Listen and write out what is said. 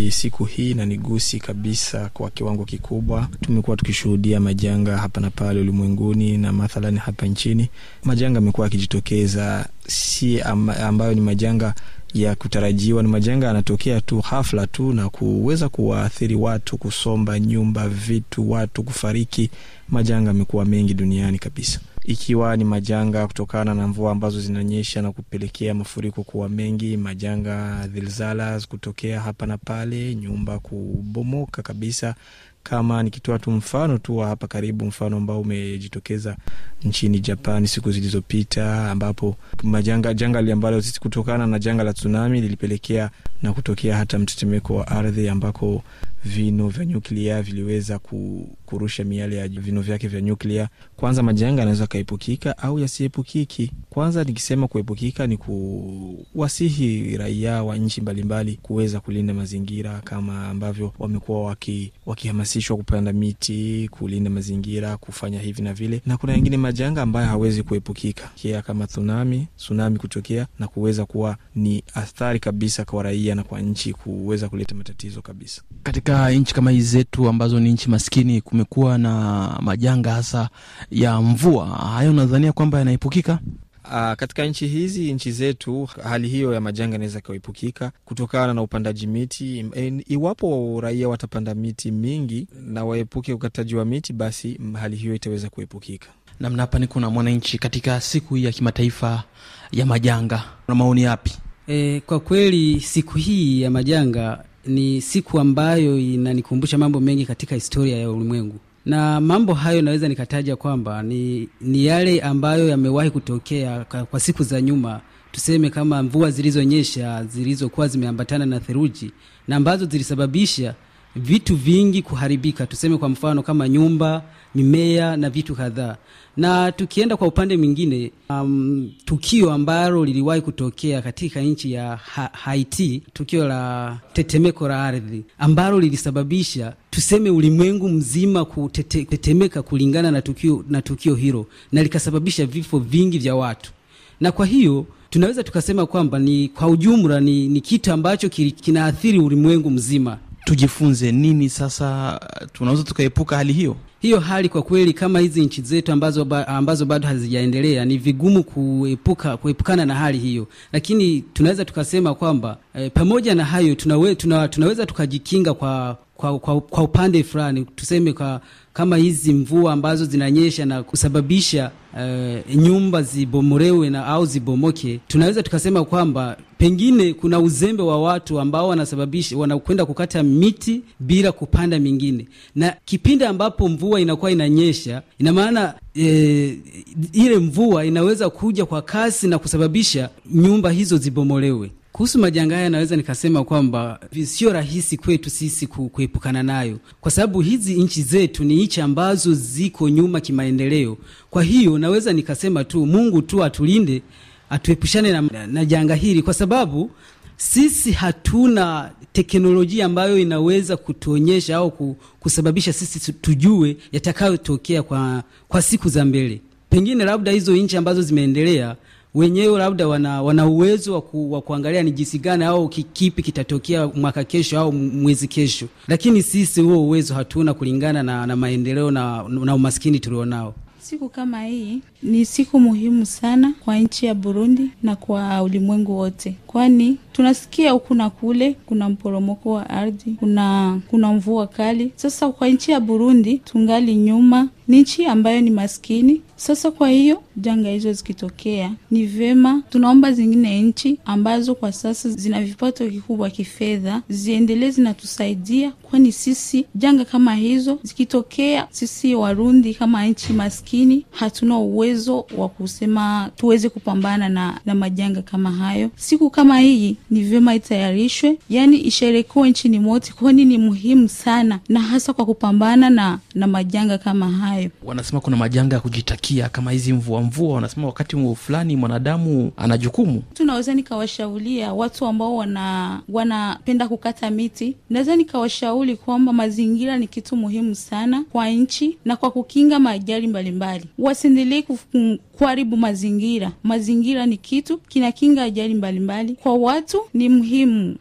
kweli siku hii inanigusi kabisa kwa kiwango kikubwa. Tumekuwa tukishuhudia majanga hapa na pale ulimwenguni na mathalani hapa nchini, majanga amekuwa yakijitokeza, si ambayo ni majanga ya kutarajiwa. Ni majanga yanatokea tu hafla tu na kuweza kuwaathiri watu, kusomba nyumba, vitu, watu kufariki. Majanga amekuwa mengi duniani kabisa, ikiwa ni majanga kutokana na mvua ambazo zinanyesha na kupelekea mafuriko kuwa mengi, majanga zilzala kutokea hapa na pale, nyumba kubomoka kabisa kama nikitoa tu mfano tu wa hapa karibu, mfano ambao umejitokeza nchini Japan siku zilizopita, ambapo majanga janga ambalo kutokana na janga la tsunami lilipelekea na kutokea hata mtetemeko wa ardhi ambako vino vya nyuklia viliweza kurusha miale ya vino vyake vya nyuklia. Kwanza, majanga yanaweza kaepukika au yasiepukiki. Kwanza nikisema kuepukika, ni kuwasihi raia wa nchi mbalimbali kuweza kulinda mazingira kama ambavyo wamekuwa waki, wakihamasishwa kupanda miti, kulinda mazingira, kufanya hivi na vile, na kuna yengine majanga ambayo hawezi kuepukika kia kama tsunami, tsunami kutokea na kuweza kuwa ni athari kabisa kwa raia na kwa nchi, kuweza kuleta matatizo kabisa. Katika nchi kama hizi zetu ambazo ni nchi maskini, kumekuwa na majanga hasa ya mvua. Hayo unadhania kwamba yanaepukika? Uh, katika nchi hizi nchi zetu hali hiyo ya majanga inaweza ikaepukika kutokana na upandaji miti. Iwapo raia watapanda miti mingi na waepuke ukataji wa miti, basi hali hiyo itaweza kuepukika. Namna hapa ni kuna mwananchi katika siku hii ya kimataifa ya majanga, na maoni yapi? E, kwa kweli siku hii ya majanga ni siku ambayo inanikumbusha mambo mengi katika historia ya ulimwengu na mambo hayo naweza nikataja kwamba ni, ni yale ambayo yamewahi kutokea kwa, kwa siku za nyuma, tuseme kama mvua zilizonyesha zilizokuwa zimeambatana na theluji na ambazo zilisababisha vitu vingi kuharibika, tuseme kwa mfano kama nyumba, mimea na vitu kadhaa. Na tukienda kwa upande mwingine, um, tukio ambalo liliwahi kutokea katika nchi ya ha Haiti, tukio la tetemeko la ardhi ambalo lilisababisha tuseme ulimwengu mzima kutetemeka kulingana na tukio, na tukio hilo na likasababisha vifo vingi vya watu, na kwa hiyo tunaweza tukasema kwamba ni kwa ujumla ni, ni kitu ambacho kinaathiri ulimwengu mzima. Tujifunze nini sasa? Tunaweza tukaepuka hali hiyo hiyo hali kwa kweli, kama hizi nchi zetu ambazo, ba, ambazo bado hazijaendelea ni vigumu kuepuka kuepukana na hali hiyo, lakini tunaweza tukasema kwamba e, pamoja na hayo tunawe, tuna, tunaweza tukajikinga kwa, kwa, kwa, kwa upande fulani, tuseme kwa kama hizi mvua ambazo zinanyesha na kusababisha uh, nyumba zibomolewe na au zibomoke, tunaweza tukasema kwamba pengine kuna uzembe wa watu ambao wanasababisha wanakwenda kukata miti bila kupanda mingine, na kipindi ambapo mvua inakuwa inanyesha, ina maana e, ile mvua inaweza kuja kwa kasi na kusababisha nyumba hizo zibomolewe. Kuhusu majanga haya naweza nikasema kwamba sio rahisi kwetu sisi kuepukana nayo, kwa sababu hizi nchi zetu ni nchi ambazo ziko nyuma kimaendeleo. Kwa hiyo naweza nikasema tu Mungu tu atulinde, atuepushane na, na janga hili, kwa sababu sisi hatuna teknolojia ambayo inaweza kutuonyesha au kusababisha sisi tujue yatakayotokea kwa, kwa siku za mbele. Pengine labda hizo nchi ambazo zimeendelea wenyewe labda wana, wana uwezo wa, ku, wa kuangalia ni jinsi gani au kipi kitatokea mwaka kesho au mwezi kesho, lakini sisi huo uwezo hatuna kulingana na, na maendeleo na, na umaskini tulionao. Siku kama hii ni siku muhimu sana kwa nchi ya Burundi na kwa ulimwengu wote, kwani tunasikia huku na kule kuna mporomoko wa ardhi, kuna kuna mvua kali. Sasa kwa nchi ya Burundi tungali nyuma, ni nchi ambayo ni maskini. Sasa kwa hiyo janga hizo zikitokea, ni vema tunaomba zingine nchi ambazo kwa sasa zina vipato kikubwa kifedha ziendelee zinatusaidia, kwani sisi janga kama hizo zikitokea, sisi Warundi kama nchi maskini hatuna uwezo wa kusema tuweze kupambana na, na majanga kama hayo. Siku kama hii ni vyema itayarishwe, yani isherekewe nchini mote, kwani ni muhimu sana, na hasa kwa kupambana na, na majanga kama hayo. Wanasema kuna majanga ya kujitakia kama hizi mvua mvua, wanasema wakati mvua fulani mwanadamu ana jukumu. Tunaweza nikawashaulia watu ambao wana wanapenda kukata miti, naweza nikawashauri kwamba mazingira ni kitu muhimu sana kwa nchi na kwa kukinga maajali mbalimbali, wasiendelee kuharibu mazingira. Mazingira ni kitu kinakinga ajali mbalimbali. Kwa watu ni muhimu